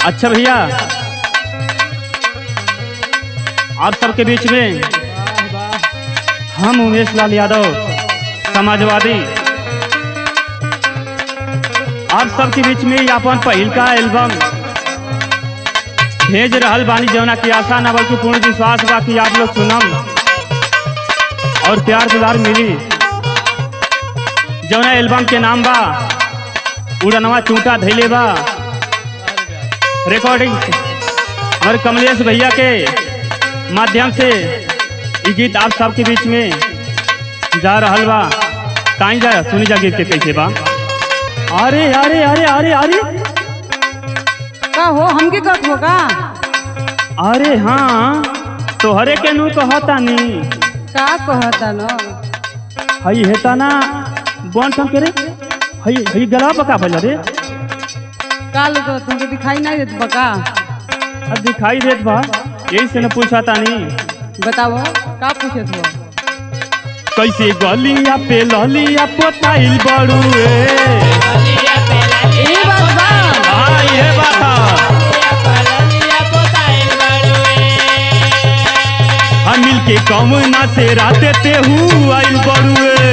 अच्छा भैया आप सबके बीच में हम उमेश लाल यादव समाजवादी आप सबके बीच में ये अपन पहिलका एल्बम भेज रहल बानी जौना की आशा ना बल्कि पूर्ण विश्वास बा कि आप लोग सुनम और प्यार दुलार मिली जौना एल्बम के नाम बा उड़नवा चूंटा धैले बा रिकॉर्डिंग हमारे कमलेश भैया के माध्यम से ये गीत आप सबके बीच में जा रहल बा ताई जा सुनी जा गीत के कैसे बा अरे अरे अरे अरे अरे का हो हमके कहत हो का अरे हाँ तोहरे के नू कहता नी का कहता न हई हेता ना बन ठन के रे हई हई गला पका भला रे का लोग तुमके दिखाई नहीं देत बा का अब दिखाई देत बा यही से न पूछा तानी बताओ का पूछत हो कैसे गलिया पे ललिया पोताइल बड़ू ए ए बात बा हाँ ये बात है। हम मिल के कमना से राते ते हूँ आइल बड़ुए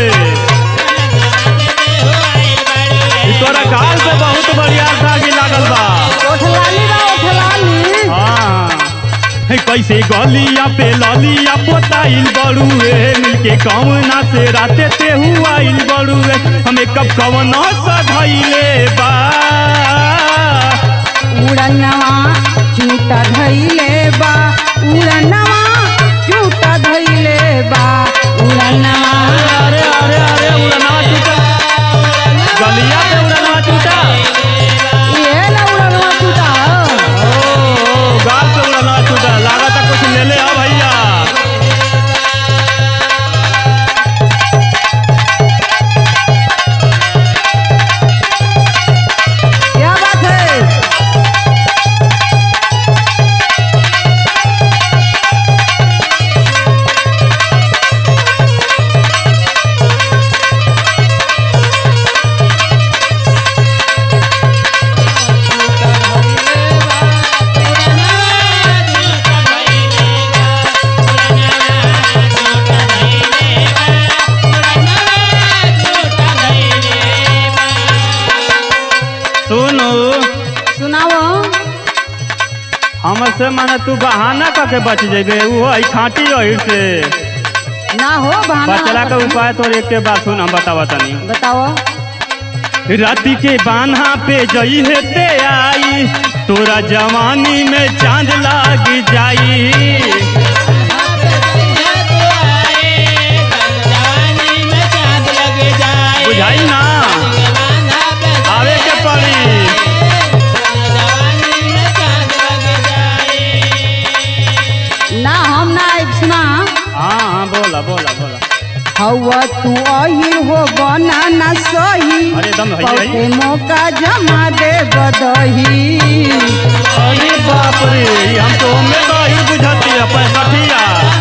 ई तोरा गाल पे बहुत बढ़िया दागी लागल बा ओठलाली बा ओठलाली हाँ है कैसे गलिया पे ललिया पोताइल बड़ुए मिल के कमना से राते ते हूँ आइल बड़ुए हमें कब कवना सधैले बा उड़नवा चूटा धइले बा उड़नवा चूटा धइले बा उड़नवा अरे अरे अरे उड़नवा टूटा गलिया पे उड़नवा टूटा ये ना उड़नवा चूटा ओ गाल पे उड़नवा टूटा लागत है कुछ ले ले आ भैया क्या बात है सुनो सुनाओ हमसे माने तू बहाना करके बच जेबे वो है खाटी रही से ना हो बहाना बचला के उपाय तोर एक के बात सुन हम बतावा तनी बताओ राती के बान्हा पे जई है ते आई तोरा जवानी में चांद लाग जाई बुझाई ना आवे के पड़ी ना हम ना आइब सुना हाँ हाँ बोला बोला बोला हवा तू अहिर हो बना ना सही अरे एकदम है बहुते है मौका जमा दे बदही अरे बाप रे हम तो में तो ही बुझती है पैसठिया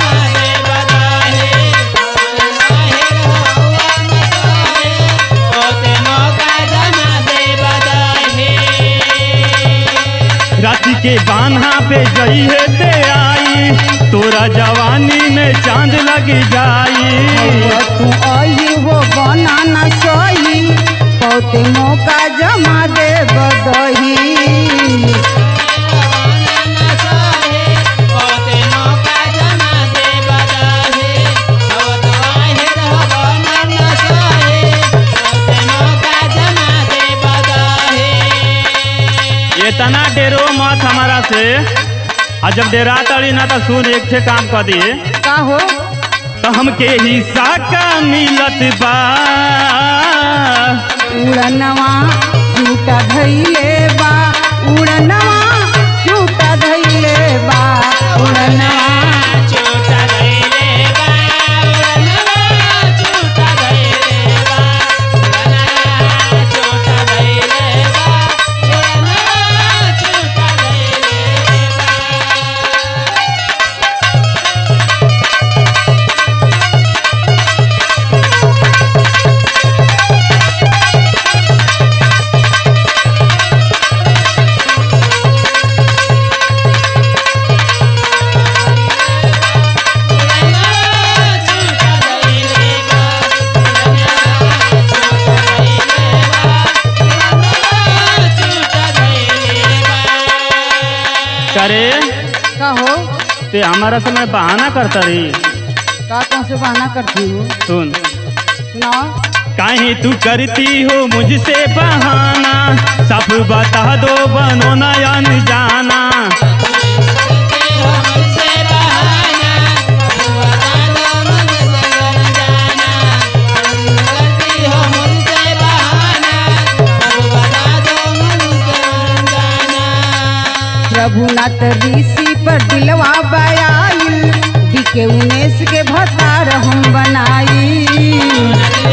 राती के बान्हा पे जई है ते आई तोरा जवानी में चांद लग जाई हवा तू अहिर हो बना ना सही बहुते मौका जमा दे बदही इतना डेरो मत हमारा से आ जब डेरा तड़ी ना तो सुन एक ठे काम कर दिए का हो तो हमके हिस्सा का मिलत बा उड़नवा झूठा धैले बा उड़नवा झूठा धैले बा उड़नवा करे का हो ते हमारा समय बहाना करता रही का तुमसे बहाना करती हूँ सुन सुनाओ काहे तू करती हो मुझसे बहाना सब बता दो बनो ना अनजाना रघुनाथ ऋषि पर दिलवा बयाइल बिके उनेश के भतार हम बनाई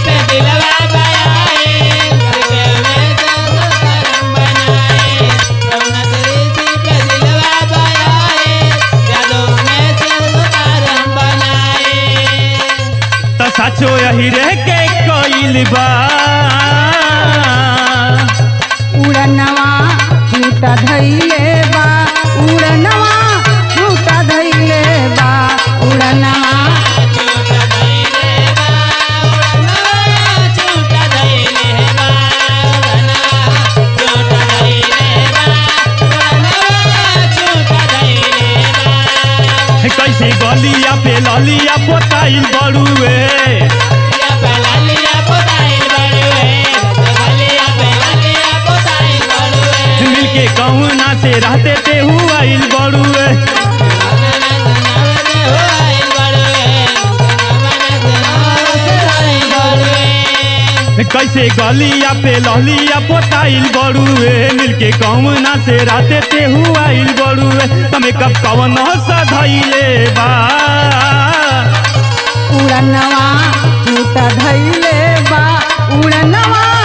तो सचो यही रह के कोइल बा उड़नवा झूठा धैले बा उड़नवा झूठा धैले बा उड़नवा कैसे गलिया पे ललिया पोताइल बड़ुए मिलके कहुना से रहते ते हुआइल बड़ुए कैसे गलिया पे ललिया पोताइल बड़ुए मिलके कहुना से रहते ते हुआइल बड़ुए तमे कब कवन सधैले बा उड़नवा झूठा धैले बा उड़नवा